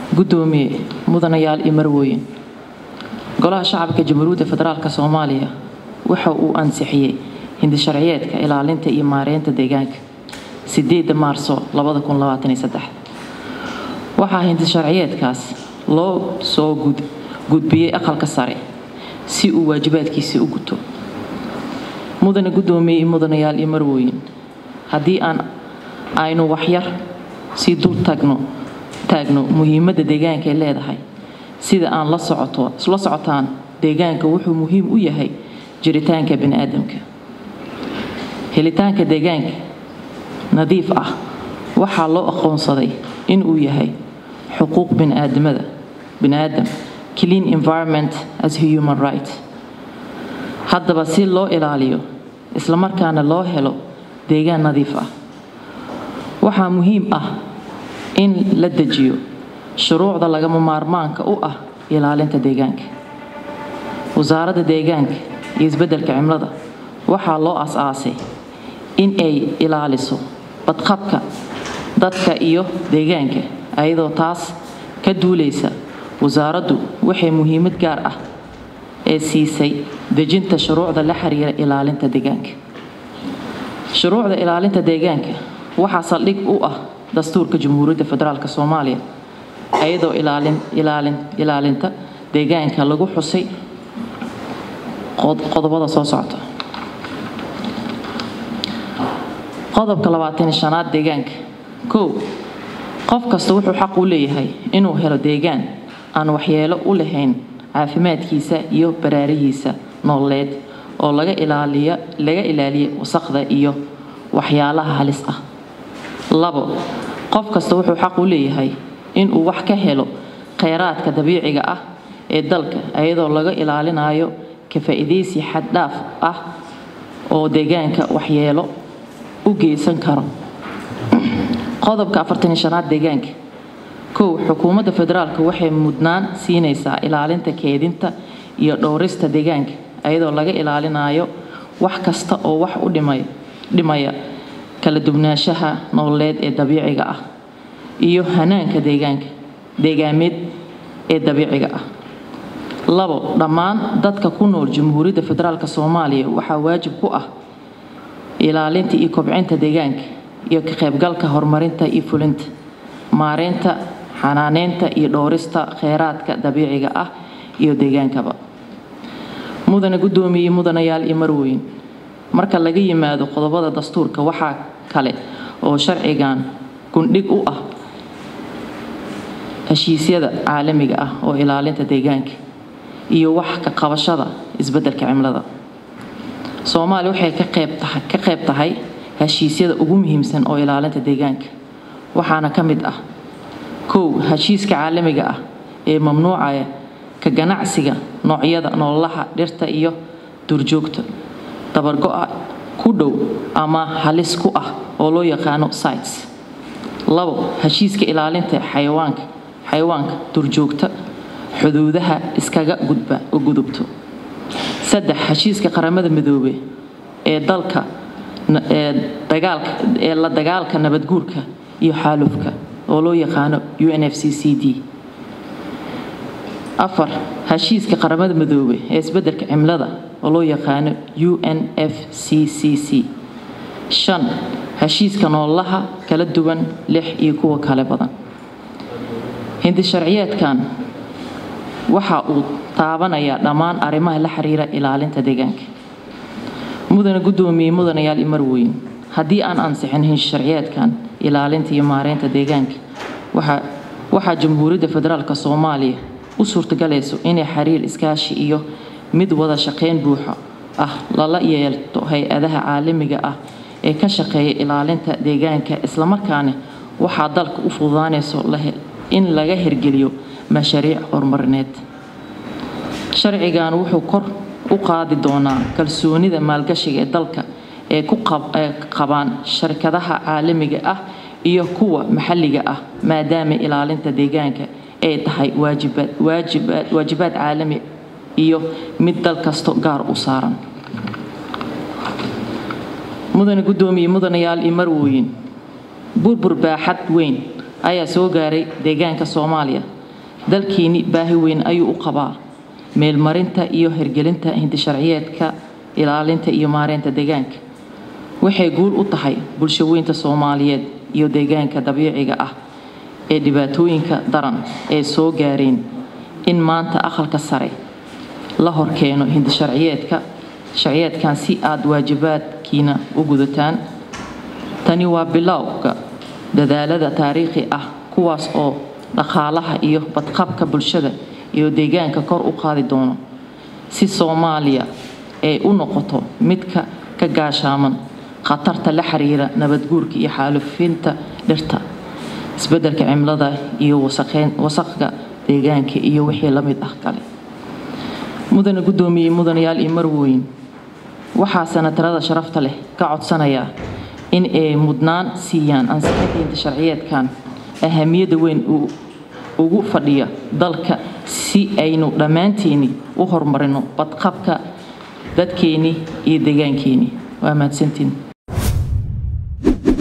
guddoomiye mudanayaal iyo marwooyin golaha shacabka jamhuuriyadda federaalk soomaaliya waxa uu ansixiyey hindisharciyeedka ilaalinta iyo maareynta deegaanka sideeda maarso waxaa hindisharciyeedkaas loo soo gudbiyey aqalka sare si uu waajibaadkiisii u guto mudane guddoomiye iyo mudanayaal iyo marwooyin haddii aan aynu waxyar sii dul tagno taagno muhiimadda deegaanka ay leedahay sida aan la socotaan deegaanka wuxuu muhiim u yahay jiritaanka biniaadamka helitaanka deegaanka nadiif ah waxaa loo aqoonsaday inuu yahay xuquuq biniaadamada biniaadam clean environment as human right haddaba si loo ilaaliyo islamarkaana loo helo deegaan nadiif ah waxaa muhiim ah in la dejiyo shuruucda lagama maarmaanka u ah ilaalinta deegaanka wasaaradda deegaanka iyo isbeddelka cimlada waxaa loo as-aasay in ay ilaaliso badqabka dadka iyo deegaanka ayadoo taas ka duulaysa wasaaraddu waxay muhiimad gaar ah ee siisay dejinta shuruucda la xiriira ilaalinta deegaanka shuruucda ilaalinta deegaanka waxaa saldhig u ah dastuurka jamhuuriyadda federaalk soomaaliya ayadoo ilaalinta deegaanka lagu xusay qodobada soo socota qodobka labaatan shanaad deegaanka kow qof kasta wuxuu xaq u leeyahay inuu helo deegaan aan waxyeelo u lahayn caafimaadkiisa iyo baraarihiisa nololeed oo laga ilaaliya wasaqda iyo waxyaalaha halis ah labo qof kasta wuxuu xaq u leeyahay inuu wax ka helo kheyraadka dabiiciga ah ee dalka iyadoo laga ilaalinayo ka faa'iidaysi xaddhaaf ah oo deegaanka waxyeelo u geysan karo qodobka afartan shanaad deegaanka kow xukuumadda federaalk waxay mudnaan siinaysaa ilaalinta keedinta iyo dhowrista deegaanka iyadoo laga ilaalinayo wax kasta oo wax u dhimaya kala duwanaanshaha nololeed ee dabiiciga ah iyo hanaanka deegaanka deegaameed ee dabiiciga ah labo dhammaan dadka ku nool jamhuuriyadda federaalk soomaaliya waxaa waajib ku ah ilaalinta iyo kobcinta deegaanka iyo ka qaybgalka horumarinta iyo fulinta maareynta xanaaneynta iyo dhowrista kheyraadka dabiiciga ah iyo deegaankaba mudane guddoomiye mudanayaal iyo marweyn marka laga yimaado qodobada dastuurka waxaa kale oo sharcigan gundhig u ah heshiisyada caalamiga ah oo ilaalinta deegaanka iyo wax ka qabashada isbeddelka cimilada soomaaliya waxay ka qayb tahay heshiisyada ugu muhiimsan oo ilaalinta deegaanka waxaana ka mid ah kow heshiiska caalamiga ah ee mamnuucaya ka ganacsiga noocyada noolaha dhirta iyo duurjoogta dabargo-a ku dhow ama halis ku ah oo loo yaqaano sites labo heshiiska ilaalinta xayawaanka xayawaanka duurjoogta xuduudaha iskaga gudba gudubto saddex heshiiska qaramada midoobe ee dalka ee la dagaalka nabadguurka iyo xaalufka oo loo yaqaano u n f c c d afar heshiiska qaramada midoobe ee isbeddelka cimilada oo loo yaqaano u n f c c c shan heshiiska noolaha kala duwan lix iyo kuwa kale badan hindisharciyeedkan waxa uu taabanayaa dhammaan arrimaha la xiriira ilaalinta deegaanka mudane guddoomiye mudanayaal iyo marweyn haddii aan ansixin hindisharciyeedkan ilaalinta iyo maareynta deegaanka waxaa jamhuuriyadda federaalk soomaaliya u suurtagalayso inay xiriir iskaashi iyo mid wada shaqayn buuxa ah lala yeelto hay-adaha caalamiga ah ee ka shaqeeya ilaalinta deegaanka islamarkaana waxaa dalka u fududaanayso in laga hirgeliyo mashaariic horumarineed sharcigan wuxuu kor u qaadi doonaa kalsoonida maalgashiga ee dalka ee ku qabaan sharkadaha caalamiga ah iyo kuwa maxalliga ah maadaama ilaalinta deegaanka ay tahay waajibaad caalami iyo mid dal kasto gaar u saaran mudane guddoomiye mudanayaal iyo marwooyin burbur baaxad weyn ayaa soo gaaray deegaanka soomaaliya dalkiini baahi weyn ayuu u qabaa meelmarinta iyo hirgelinta hindisharciyeedka ilaalinta iyo maareynta deegaanka waxay guul u tahay bulshaweynta soomaaliyeed iyo deegaanka dabiiciga ah ee dhibaatooyinka daran ee soo gaareen in maanta aqalka sare la horkeeno hindisharciyeedka sharciyeedkan si aad waajibaadkiina u gudataan tani waa bilowga dadaalada taariikhi ah kuwaas oo dhaqaalaha iyo badqabka bulshada iyo deegaanka kor u qaadi doono si soomaaliya ay u noqoto midka ka gaashaaman khatarta la xiriira nabadguurka iyo xaalufinta dhirta isbeddelka cimilada iyo wasaqga deegaanka iyo wixii la mid ah kale mudana guddoomiyey mudanayaal iyo marwooyin waxaa sanatarada sharafta leh ka codsanayaa in ay mudnaan siiyaan ansixinta sharciyeedkan ahamiyadda weyn ugu fadhiya dalka si aynu dhammaanteeni u horumarino badqabka dadkeeni iyo deegaankeeni waa mahadsantiin